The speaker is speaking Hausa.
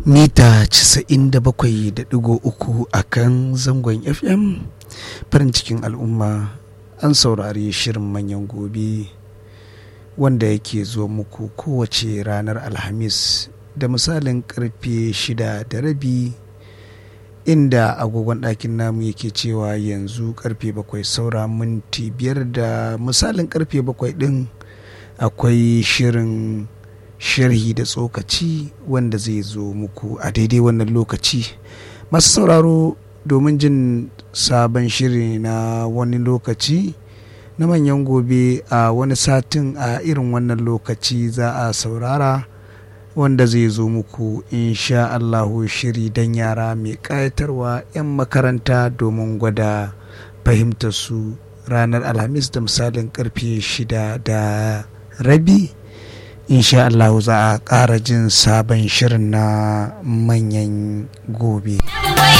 mita 97.3 a kan zangon fm farin cikin al'umma an saurari shirin manyan gobe wanda yake zuwa muku kowace ranar alhamis da misalin karfe shida da rabi inda agogon ɗakin namu yake cewa yanzu karfe bakwai saura minti biyar da misalin karfe bakwai ɗin akwai shirin sharhi da tsokaci wanda zai zo muku a daidai wannan lokaci masu sauraro domin jin sabon shiri na wani lokaci na manyan gobe a wani satin a irin wannan lokaci za a saurara wanda zai zo muku insha Allahu shiri don yara mai ƙayatarwa 'yan makaranta domin gwada fahimtar su ranar alhamis da misalin karfe shida da rabi insha Allah za a ƙara jin sabon shirin na manyan gobe.